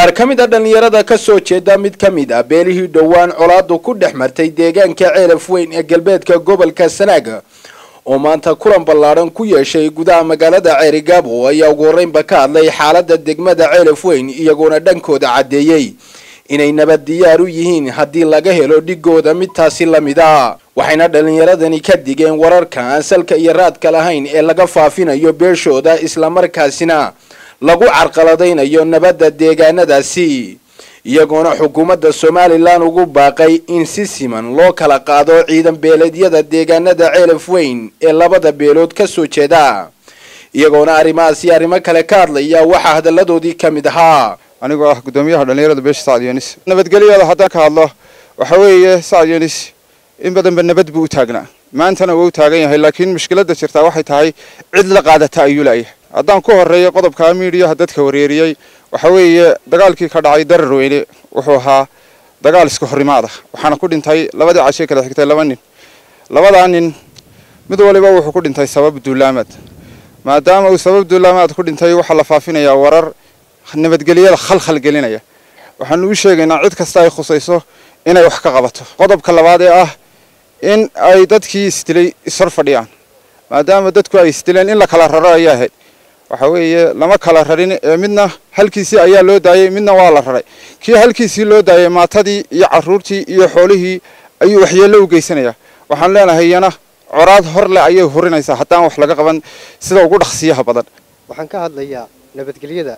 qaar ka mid a dhallinyarada ka soo jeeda mid ka mid ah beelihii dhowaan colaadu ku dhex martay deegaanka ceelaf weyn ee galbeedka gobolka sanaaga oo maanta kulan ballaadhan ku yeeshay gudaha magaalada ceerigaabo ayaa ugu horreynba ka hadlay xaaladda degmada ceelaf weyn iyagoona dhankooda caddeeyey inay nabad diyaar u yihiin haddii laga helo dhigooda midtaasi la mid a waxayna dhallinyaradani ka digeen wararka aan salka iyo raadka lahayn ee laga faafinayo beeshooda islamarkaasina lagu carqaladaynayo nabadda deegaanadaasi iyagoona xukuumadda somalilan ugu baaqay in si siman loo kala qaado ciidan beeleedyada deegaanada ceelaf weyn ee labada beelood ka soo jeeda iyagoona arrimahaasi arrimo kale ka hadlaya waxaa hadalladoodii ka mid ahaa anigoo ah guddoomiyaha dhallinyarada beesha sacad yunis nabadgelyada haddaan ka hadlo waxa weeye sacad yunis in badanba nabad buu u taagnaa maantana waa u taagan yahay laakiin mushkiladda jirtaa waxay tahay cid la qaadata ayuu la'yahay haddaan ku horreeyo qodobka miidiyaha dadka wareeriyey waxa weeye dagaalkii ka dhacay darar weyne wuxuu ahaa dagaal iska horrimaada waxaana ku dhintay labadii cashe kala xigtay laba nin labadaa nin mid waliba wuxuu ku dhintay sabab duulaamaad maadaama uu sabab duulaamaad ku dhintay waxaa la faafinayaa warar nabadgelyada khalkhal gelinaya waxaanu u sheegaynaa cid kasta ay khusayso inay wax ka qabato qodobka labaad ee ah in ay dadkii isdilay ishor fadhiyaan maadaama dadku ay isdileen in la kala raro ayaa ahayd waxa weeye lama kala rarin ee midna halkiisii ayaa loo daayey midna waa la raray kii halkiisii loo daayey maatadii iyo caruurtii iyo xoolihii ayuu waxyeello u geysanayaa waxaan leenahay iyana coraad hor leh ayay hurinaysaa haddaan wax laga qaban sida ugu dhaqsiyaha badan waxaan ka hadlayaa nabadgelyada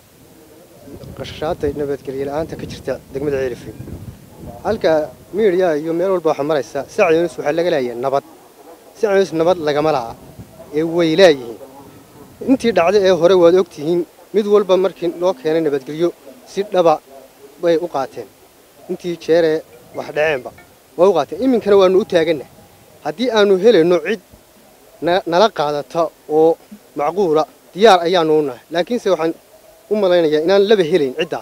qashashaada nabadgelye la-aanta ka jirta degmada ceelifin halka miidiya iyo meel walba waxaa maraysa sac yunis waxaa laga leeyahay nabad sac yunis nabad lagama la'a ee way laayihiin intii dhacday ee hore waad ogtihiin mid walba markii loo keenay nabadgelyo si dhaba bay u qaateen intii jeeree wax dhaceenba way u qaateen iminkana waannu u taaganna haddii aanu helayno cid nala qaadata oo macquula diyaar ayaanu u nahay laakiinse waxaan u malaynayaa inaan laba helayn ciddaa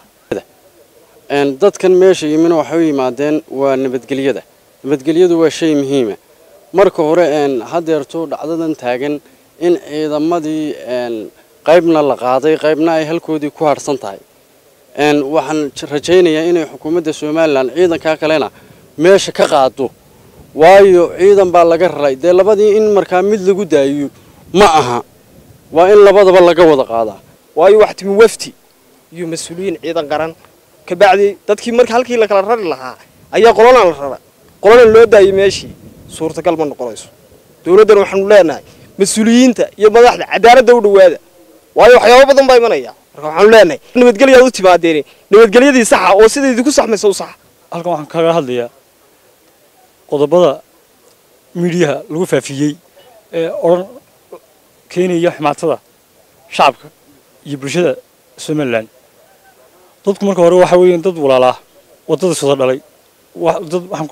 dadkan meesha yimina waxay u yimaadeen waa nabadgelyada nabadgelyadu waa shay muhiima marka hore hadeerto dhacdadan taagan in ciidamadii qaybna la qaaday qaybna ay halkoodii ku harhsan tahay waxaan rajaynayaa inay xukuumadda somalilan ciidankaa kalena meesha ka qaado waayo ciidan baa laga raray dee labadii in markaa mid lagu daayiyo ma aha waa in labadaba laga wada qaadaa waayo wax timi wafti iyo mas-uuliyiin ciidan qaran kabacdi dadkii marka halkii la kala rari lahaa ayaa qolana la rara qolana loo daayay meeshii suurtagal ma noqonayso dowladdan waxaanu leenahay mas-uuliyiinta iyo madaxda cadaaladda u dhowaada waayo waxyaabo badan baa imanaya marka waxaanu leenahay nabadgelyaad u timaadeen nabadgelyadii saxa oo sida idinku saxmaysa u saxa halkan waxaan kaga hadlayaa qodobada miidiyaha lagu faafiyey ee odhan keenaya ximaatada shacabka iyo bulshada somalilan dadku marka hore waxa weeyaan dad walaalaa waddada soo dhalay dad waxaan ku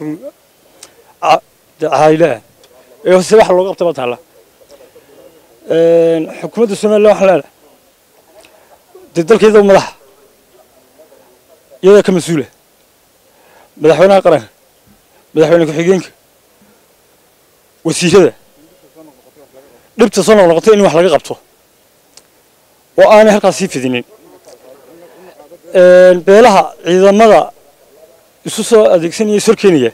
caayile ah ee se waxa looga qabta baa taalla xukuumadda somalilan waxaan leenahay dee dalkeeda madaxa iyadaa ka mas-uula madaxweynaha qaranka madaxweyne ku-xigeenka wasiirada dhibta soo noqnoqotay in wax laga qabto oo aanay halkaas sii fidinin beelaha ciidamada isu soo adeegsanaya is horkeenaya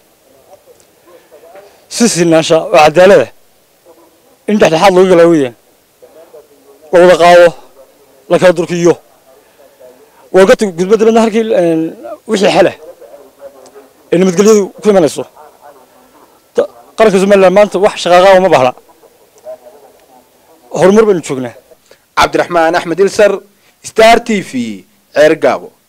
si sinaansha oo cadaalada in dhexdhexaad lagu galaawaya la wada qaado la kala durkiyo waagata gudba dabadna halkii wixii xela ee nabadgelyadu ku imanayso qaranka somalilan maanta wax shaqaaqaa uma bahla horumar baynu joognaa cabdiraxmaan axmed ilsar star t v ceer gaabo